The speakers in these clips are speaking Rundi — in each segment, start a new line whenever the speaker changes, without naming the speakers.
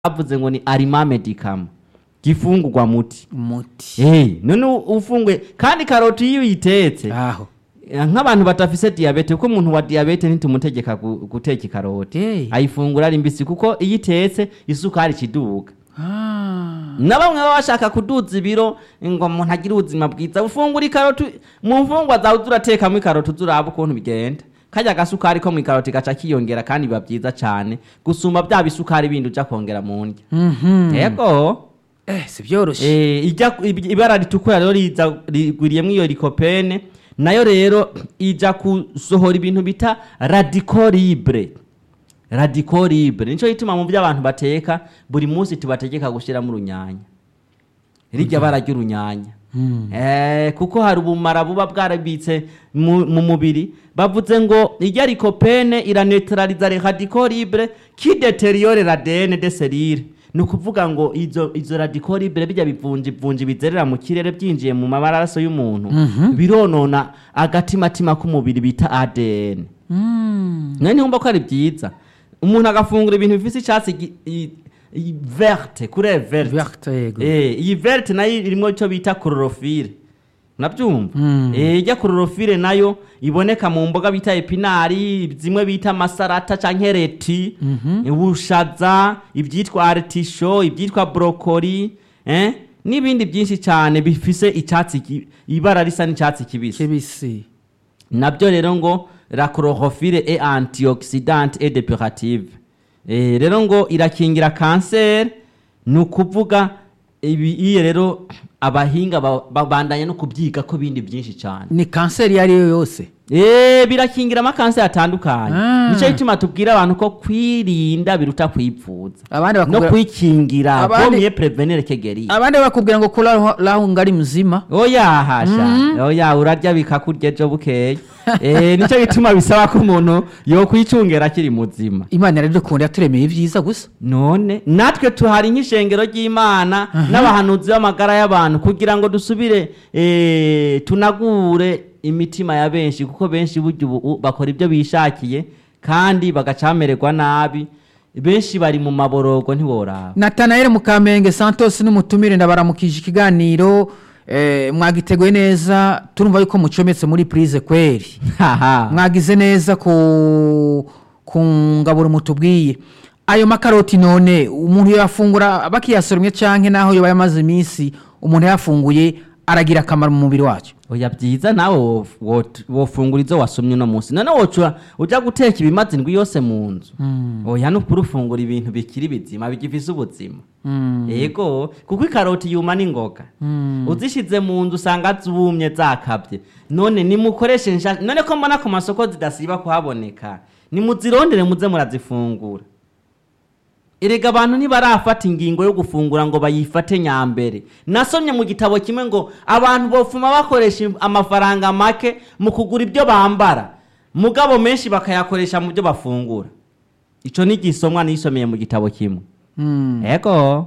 bavuze ngo ni arima medicament gifungurwa muti
umuti
Eh, none u- ufunguye kandi karoti iyo uyitetse
aho
eh, nk'abantu badafise diyabete kuko umuntu wa diyabete ntitumutegeka gu- guteka ikaroti
Eh.
ayifungura ari mbisi kuko iyo itetse isukari ikiduga
Ah.
na bamwe baba bashaka kuduza ibiro ngo umuntu agire ubuzima bwiza ufungura ikaroti mu mfungwa zawe uza uratekamo ikaroti uza uraba ukuntu bigenda kajya agasukari ko mu ikaroti gaca kiyongera kandi biba byiza cyane gusumba bya bisukari bindi uja kongera mu ndya
Mhm.
yego
eh si byoroshye
Eh, ijya ib- ibara ritukura rero riza rigwiriyemo iyo likopene nayo rero ija gusohora ibintu bita radico libre radico libre nico gituma mu byo abantu bateka buri munsi tubategeka gushyiramo urunyanya rirya bara ry'urunyanya Eh, kuko hari ubumara buba bwarabitse mu mu mubiri bavuze ngo irya likopene iranetraliza les radicaux libres qui détériore l'ADN des cellules ni ukuvuga ngo izo izo radicaux libres bijya bivunja ivunja bizerera mu kirere byinjiye mu mabaraso y'umuntu bironona agatimatima k'umubiri bita ADN
Mm.
none ntiwumva ko ari byiza umuntu agafungura ibintu bifise icyatsi gi- i- i- verte kure verte
Verte, yego.
Eh, iyi verte nayo irimo icyo bita chlorophylle nabyumva
Mm.
Eh, ijya chlorophylle nayo iboneka mu mboga bita epinari zimwe bita amasarata canke reti ubushaza ibyitwa artisho ibyitwa brokoli eh? n'ibindi byinshi cyane bifise icyatsi ki- ibara risa n'icyatsi kibisi
kibisi
nabyo rero ngo la chlorophylle est antioxydante et depurative eh, rero ngo irakingira kanseri ni ukuvuga ibi iyo rero abahinga ba- babandanya no kubyiga ko bindi byinshi cyane
ni kanseri iyo ari yo yose
Eh, birakingira amakanseri atandukanye
Ah.
nicyo gituma tubwira abantu ko kwirinda biruta kwipfuza
abandi
no
bakubwira
kwikingira
Abandi-
bomye prevenir kegeri
abandi bakubwira ngo kura raho ngari muzima
oya hasha oya urarya bikakurya ejo bukeye eh, nicyo gituma bisaba ko umuntu yokwicungera akiri muzima
imana iradukunda yaturemeye ibyiza gusa
none natwe tuhari nk'ishengero ry'imana n'abahanuzi b'amagara y'abantu kugira ngo dusubire eh, tunagure imitima ya benshi kuko benshi burya ubu bakora ibyo bishakiye kandi bagacamererwa nabi benshi bari mu maborogo ntiworaba
natanayeli mukamenge santos n'umutumire ndabaramukije ikiganiro eh, mwagiteguye neza turumva yuko mucometse muri purize kweri
haha
mwagize neza ku ku ngaburo mutubwiye ayo makaroti none umuntu yafungura bakiyasoromye canke naho yoba yamaze iminsi umuntu yafunguye aragira akamaro mu mubiri wacu
oya byiza nawe wo- wo- wofungura izo wasomye uno munsi none wocura ujya guteka ibimaze indwi yose mu nzu oya nukuri ufungura ibintu bikiri bizima bigifise ubuzima yego kuko ikaroti yuma n'ingoga uzishize mu nzu usanga zumye zakabye none nimukoreshe nsha none ko mbona ku masoko zidasiba kuhaboneka nimuzirondere muze murazifungura erega abantu ntibarafata ingingo yo gufungura ngo bayifate nyambere nasomye mu gitabo kimwe ngo abantu bofuma bakoresha amafaranga make mu kugura ibyo bambara mugabo menshi bakayakoresha mu byo bafungura icyo ni igisomwa nisomeye mu gitabo kimwe ego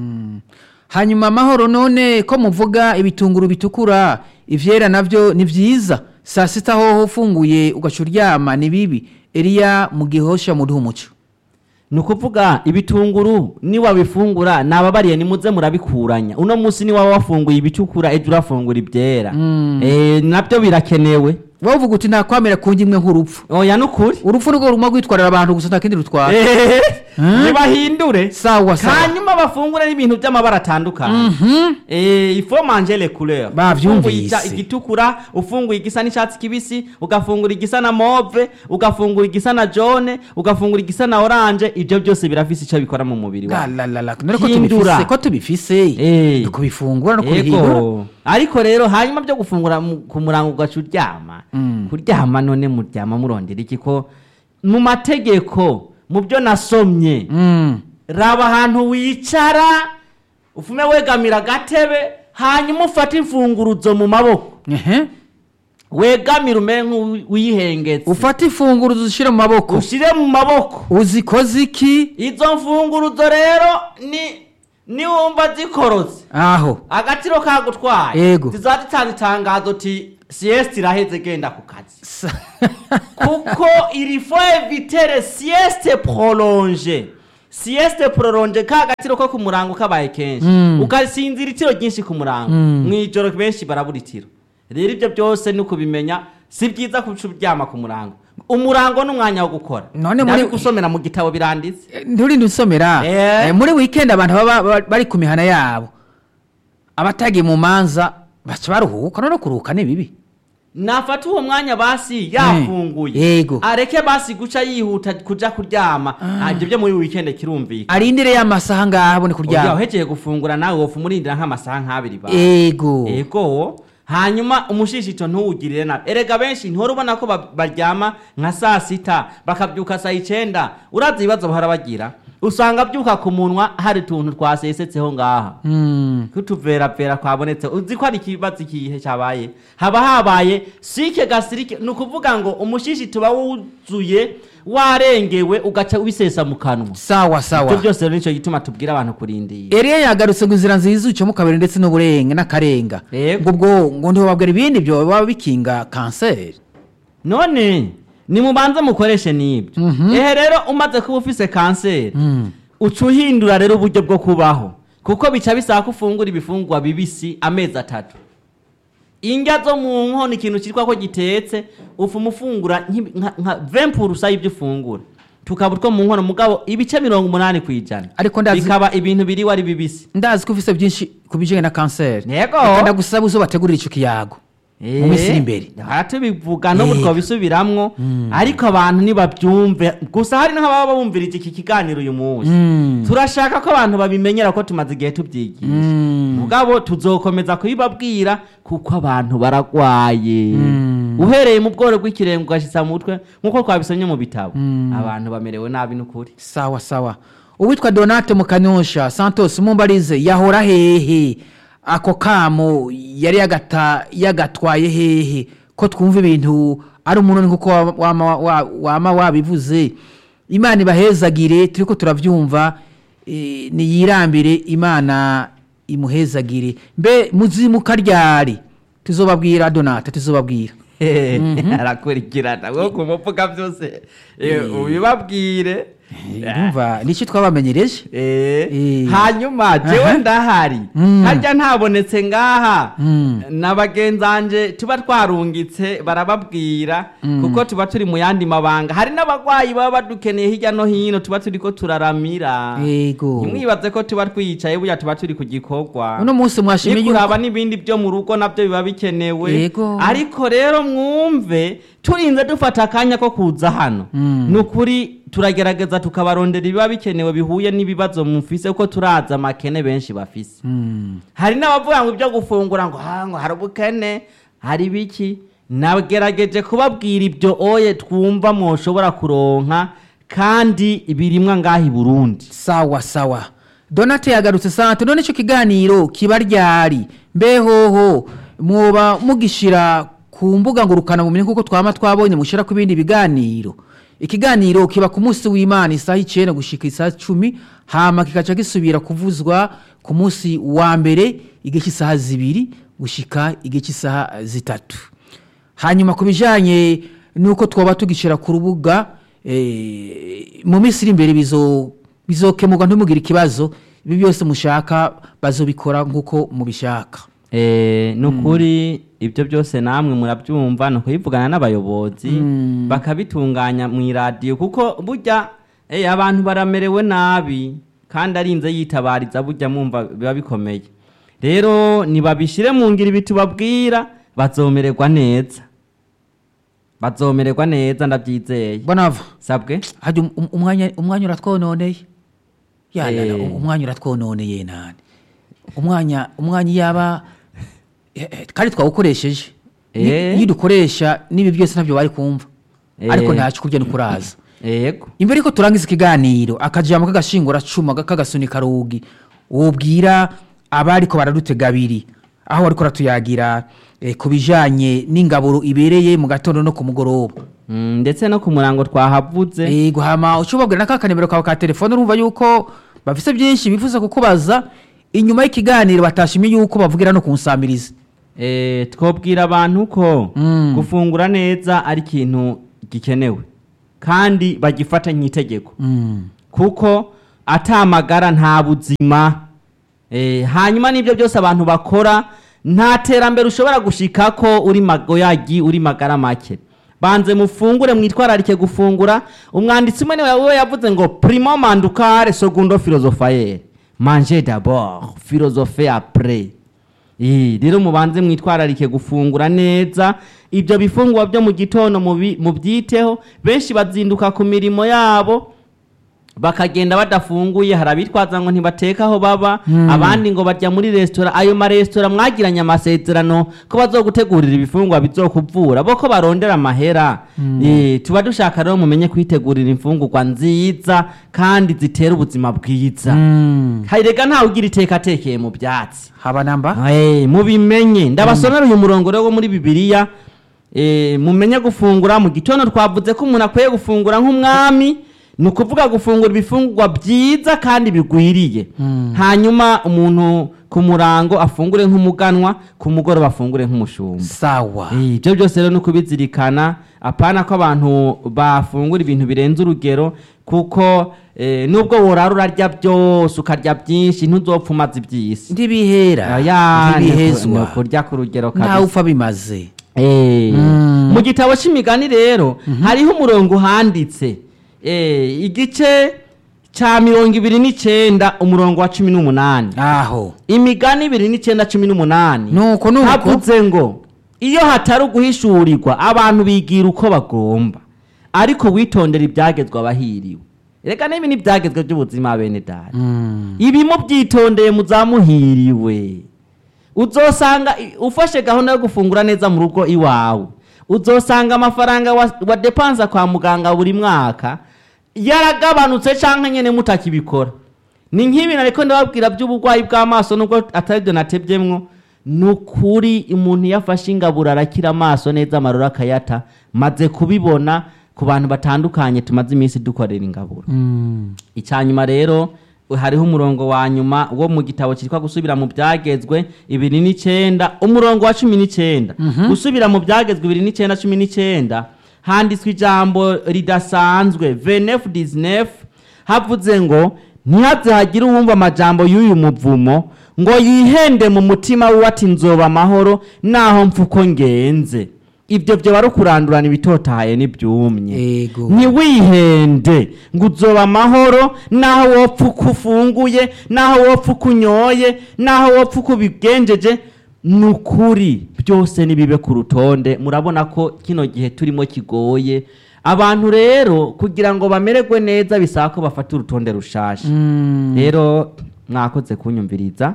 hanyuma amahoro none ko muvuga ibitunguru bitukura ivyera navyo ni vyiza saa sita hoho ufunguye ugaca uryama ni bibi eliya mu gihosha muduha umuco
ni ukuvuga ibitunguru niwabifungura nababariye nimuze murabikuranya uno munsi niwaba wafunguye ibitukura ejo urafungura ibyera Eh, nabyo birakenewe
wowe uvuga uti ntakwamera ku imwe nk'urupfu
oya nukuri
urupfu nirwo ruma rwitwarira abantu gusa nta kindi rutwara
ntibahindure
sawa sawa
hanyuma bafungure n'ibintu by'amabara atandukanye Eh, il faut manger les couleurs
Bavyumvise.
Ufunguye icya- igitukura ufunguye igisa n'icyatsi kibisi ugafungura igisa na move ugafungura igisa na jaune ugafungura igisa na orange ibyo byose birafise icyo bikora mu mubiri wawe
galalala none ko
Hindura.
tubifise ko tubifise
Eh.
ni kubifungura no kubihindura
Ego. ariko rero hanyuma byo gufungura mu- ku murango ugaca uryama kuryama none muryama murondera iki ko mu mategeko mu byo nasomye
Mm.
raba ahantu wicara ufume wegamira agatebe hanyuma ufate imfunguruzo mu maboko
Ehe.
wegamire umere nk'uwihengetse
ufata ifunguro uzishyire mu maboko
ushyire mu maboko
uzikoze iki
izo mfunguruzo rero ni niwumva zikorotse
aho
agatiro kagutwaye
Yego.
zizaba zitanga itangazo ti siyesite iraheze genda ku kazi
Sa-
kuko il faut éviter les sieste prolonge sieste prolonge ka gatiro ko ku murango kabaye kenshi
Mm.
ugasinzira itiro ryinshi ku murango
Mm.
mw'ijoro benshi barabura itiro rero ibyo byose ni ukubimenya si byiza kuca uryama ku murango umurango ni umwanya wo gukora
None muri-
gusomera mu gitabo biranditse
Eh, nturinde usomera
Eh.
Eh, muri weekend abantu baba baba bari ku mihana yabo abatagiye mu manza baca baruhuka none kuruhuka ni bibi
nafata uwo mwanya basi yafunguye
Yego.
areke basi guca yihuta kuja kuryama Ah, ibyo byo muri weekend kirumvikana
arindire y'amasaha ngaho abone
Oya,
kuryama
uhejeje gufungura nawe wofu umurindira nk'amasaha nk'abiri ba
ego
ego hanyuma umushishito ntuwugirire nabi erega benshi ntihora ubona ko ba- baryama nka saa sita bakabyuka saa icenda urazi ibibazo bahora bagira usanga abyuka ku munwa hari utuntu twasesetseho ngaha
Mm.
kutuveravera kwabonetse uzi ko ari ikibazo ikihe cyabaye haba habaye sike gasirike ni ukuvuga ngo umushishi tuba wuzuye warengewe ugaca ubisesa mu kanwa
sawa
ibyo
sawa
byose rero nicyo gituma tubwira abantu kurindira
Eliya yagarutse ngo inzira nziza ucamo kabiri ndetse n'uburenga n'akarenga
Yego.
ngo ubwo ngo ntibabwira ibindi byo baba bikinga kanseri
none nimubanze mukoreshe n'ibyo ehe rero umaze kuba ufise kanseri
Mm.
uca uhindura rero uburyo bwo kubaho kuko bica bisaba ko ufungura ibifungurwa bibisi amezi atatu indya zo mu nkono ikintu cyitwa ko gitetse ufuma ufungura nk'ibi- nka nka vempurusa y'ibyo ufungura tukaba utwo mu nkono mugabo ibice mirongo umunani ku ijana
Ariko ndazi-
bikaba ibintu biriwe ari bibisi
ndazi ko ufise byinshi ku bijyanye na kanseri
Yego.
Reka ndagusaba uzo bategurira ico kiyago mu minsi iri imbere
aha tubivuga n'ubu
Yego.
twabisubiramwo ariko abantu ntibabyumve gusa hari n'ababa bumvirije iki kiganiro uyu munsi
Mm.
turashaka ko abantu babimenyera ko tumaze igihe tubyigisha
Mm.
mugabo tuzokomeza kubibabwira kuko abantu baragwaye
Mm.
uhereye mu bworo bw'ikirenge ugashitsa mu mutwe nk'uko twabisomye mu bitabo abantu bamerewe nabi n'ukuri
sawa sawa uwitwa donate mukanyosha santos mumbarize yahora hehe ako kamo yari yagata yagatwaye hehe ko twumva ibintu ari umunoni kuko wa- wama wa- wama wabivuze imana ibahezagire turiko turavyumva eh, niyirambire imana imuhezagire mbe muzimuka ryari tuzobabwira donate tuzobabwira
arakurikirana wo kumuvuga byose eh, ubibabwire
urumva nicyo twabamenyereje
Eh,
Eh.
hanyuma jewe
Aha.
ndahari
Mm.
harya ntabonetse ngaha
Mm.
na bagenzanje tuba twarungitse barababwira kuko tuba turi mu yandi mabanga hari n'abagwayi baba badukeneye hirya no hino tuba turiko turaramira
yego
ntimwibaze ko tuba twicaye burya tuba turi ku gikorwa
uno munsi mwashimye yuko
nikuraba n'ibindi byo mu rugo nabyo biba bikenewe
Yego.
ariko rero mwumve turinze dufata akanya ko kuza hano
Mm.
ni ukuri turagerageza tukabarondera ibiba bikenewe bihuye n'ibibazo mufise kuko turazi amakene benshi bafise
Mm.
hari n'abavuga ngo ibyo gufungura ngo "Ah, ngo hari ubukene hari biki nagerageje kubabwira ibyo oye twumva mwoshobora kuronka kandi birimwa ngaha i burundi
sawa sawa donate yagarutse sante none icyo kiganiro kiba ryari mbehoho mwoba mugishira ku mbuga ngurukanabumenyi kuko twama twabonye mushyira ku bindi biganiro ikiganiro kiba ku munsi w'imana isaha icyenda gushika isaha cumi hama kikaca gisubira kuvuzwa ku munsi wa mbere igihe cy'isaha zibiri gushika igihe cy'isaha zitatu hanyuma ku bijyanye n'uko twaba tugishyira ku rubuga eh, mu minsi iri imbere bizo- bizokemurwa ntimugire ikibazo ibi byose mushaka bazobikora nk'uko mubishaka
Eh, ni ukuri ibyo byose namwe murabyumva ni ukubivugana n'abayobozi bakabitunganya mu iradiyo kuko burya eh, abantu baramerewe nabi kandi arinze yitabariza burya mwumva biba bikomeye rero nibabishyire mu ngiro ibi tubabwira bazomererwa neza bazomererwa neza ndabyizeye
bonava
sabwe
hajya um- um- umwanya umwanya uratwononeye yanana
Eh.
umwanya uratwononeye nani umwanya umwanya yaba eh, eh, kandi twawukoresheje Ni-
Eh.
iyo dukoresha n'ibi byose ntabyo bari kumva
Eh.
ariko ntacyo kurya ni kuraza
yego
imbere ko turangiza ikiganiro akajambo k'agashingura cuma k'agasunika rugi wobwira abariko baradutega abiri aho bariko baratuyagira eh, ku bijanye n'ingaburo ibereye mu gatondo no ku mugoroba
Mm, ndetse no ku murango twahavuze
yego hama uca ubabwira na ka kanimero kawe ka telefone urumva yuko bafise byinshi bifuza kukubaza inyuma y'ikiganiro batashimye yuko bavugira no kunsamiriza
Eh, twobwira abantu ko
Mm.
gufungura neza ari ikintu gikenewe kandi bagifata nk'itegeko
Mm.
kuko atamagara nta buzima Eh, hanyuma n'ibyo byose abantu bakora nta terambere ushobora gushika ko uri magoyagi uri magara make banze mufungure mwitwararike gufungura umwanditsi umwe niwe we yavuze ngo primo mandukare secundo philosophaire manger d'abord philosophe après Eh, rero mubanze mwitwararike gufungura neza ibyo bifungurwa byo mu gitondo mubi- mubyiteho benshi bazinduka ku mirimo yabo bakagenda badafunguye hari abitwaza ngo ntibateka aho baba abandi ngo bajya muri resitora ayo maresitora mwagiranye amasezerano ko bazogutegurira ibifungwa bizokuvura bo ko barondera amahera Eh, tuba dushaka rero mumenye kwitegurira imfungurwa nziza kandi zitera ubuzima bwiza harega ntawe ugira iteka atekeye mu byatsi
haba namba
Eh, mubimenye ndabasomera uyu murongo rero wo muri bibiliya eh, mumenye gufungura mu gitondo twavuze ko umuntu akwiye gufungura nk'umwami ni ukuvuga gufungura ibifungurwa byiza kandi bigwiriye hanyuma umuntu ku murango afungure nk'umuganwa ku mugoroba afungure nk'umushumba
sawa
Eh, ibyo byose rero ni ukubizirikana apana ko abantu bafungura ibintu birenze urugero kuko eh, nubwo worara urarya byose ukarya byinshi ntuzopfumaze iby'isi
ntibihera
Oya, ni
ntibihezwa
ukurya ku rugero
ntawe
kabisa
upfa bimaze
Eh, mu gitabo c'imigani rero hariho umurongo uhanditse Eh, igice ca mirongo ibiri n'icenda umurongo wa cumi n'umunani
aho
imigani ibiri n'icenda cumi n'umunani
nuko nuko
havuze ngo iyo hatari uguhishurirwa abantu bigira uko bagomba ariko witondera ibyagezwe abahiriwe reka n'ibi ni ibyagezwe by'ubuzima bene data
Mm.
ibi mubyitondeye muzamuhiriwe uzosanga i- ufashe gahunda yo gufungura neza mu rugo iwawe uzosanga amafaranga wa- wadepanza kwa muganga buri mwaka yaragabanutse cyangwa nyine mutakibikora ni nk'ibi ariko ndababwira by'uburwayi bw'amaso nubwo atari byo natebyemwo ni ukuri umuntu iyo afashe ingaburo arakira amaso neza amarura akayata maze kubibona ku bantu batandukanye tumaze iminsi dukorera ingaburo
Mm.
icyanyuma rero hariho umurongo wa nyuma wo mu gitabo cyitwa gusubira mu byagezwe ibiri n'icyenda umurongo wa cumi n'icyenda gusubira mu byagezwe ibiri n'icyenda cumi n'icyenda handitswe ijambo ridasanzwe venefu dizinefu havuze ngo ntihaze hagire uwumva amajambo y'uyu muvumo ngo yihende mu mutima we ati nzoba amahoro naho mfuko ngenze ibyo byo bari kurandurana ibitotahaye n'ibyumye
Ego.
ntiwihende ngo uzoba amahoro naho wopfa uko ufunguye naho wopfa uko unyoye naho wopfa uko ubigenjeje ni ukuri byose nibibe ku rutonde murabona ko kino gihe turimo kigoye abantu rero kugira ngo bamererwe neza bisaba ko bafata urutonde rushasha
Mm.
rero mwakoze kunyumviriza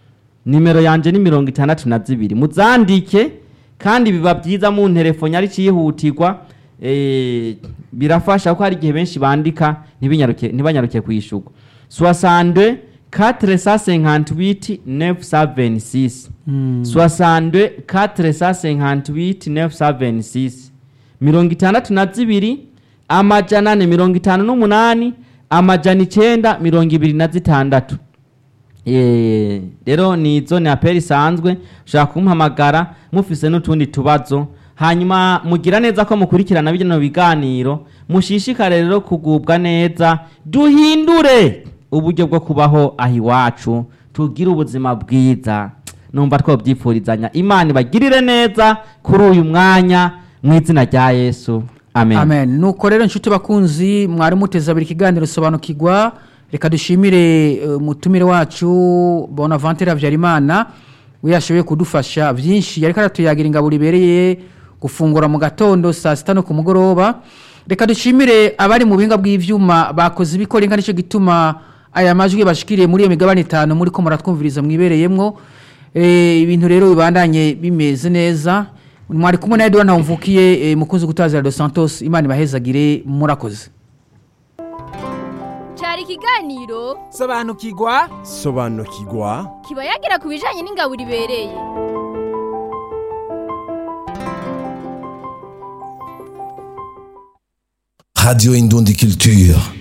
nimero yanje ni mirongo itandatu na zibiri muzandike kandi biba byiza mu nterefone ari cyihutirwa eh, birafasha ko hari igihe benshi bandika ntibinyaruke- ntibanyaruke kwishyurwa soixante quatre cent cinquante huit neuf cent vingt six soixante quatre cent cinquante huit neuf cent vingt six mirongo itandatu na zibiri amajana ane mirongo itanu n'umunani amajana icyenda mirongo ibiri na zitandatu Eh, rero ni izo ni aperi isanzwe ushobora kumuhamagara mufise n'utundi tubazo hanyuma mugira neza ko mukurikirana bino biganiro mushishikare rero kugubwa neza duhindure uburyo bwo kubaho aho iwacu tugire ubuzima bwiza numva twobyipfurizanya imana ibagirire neza kuri uyu mwanya mu izina rya yesu amen,
amen nuko rero inshuti bakunzi mwari muteze abiri ikiganiro sobanukirwa reka dushimire eh, umutumire wacu bonaventure habyarimana we yashoboye kudufasha byinshi yariko aratuyagira ingaburo ibereye gufungura mu gatondo saa sita no ku mugoroba reka dushimire abari mu buhinga bw'ivyuma bakoze ibikora inka nicyo gituma aya majwi bashikiriye muri iyo migabane itanu muri ko muratwumviriza mwibereyemwo Eh, ibintu rero bibandanye bimeze neza mwari kumwe na edouard ntawumvukiye eh, mukunzi gutazira dos santos imana ibahezagire murakoze
cyari ikiganiro
sobanukirwa
sobanukirwa
kiba yagira ku bijyanye n'ingaburo ibereye
Radio Indondie Culture.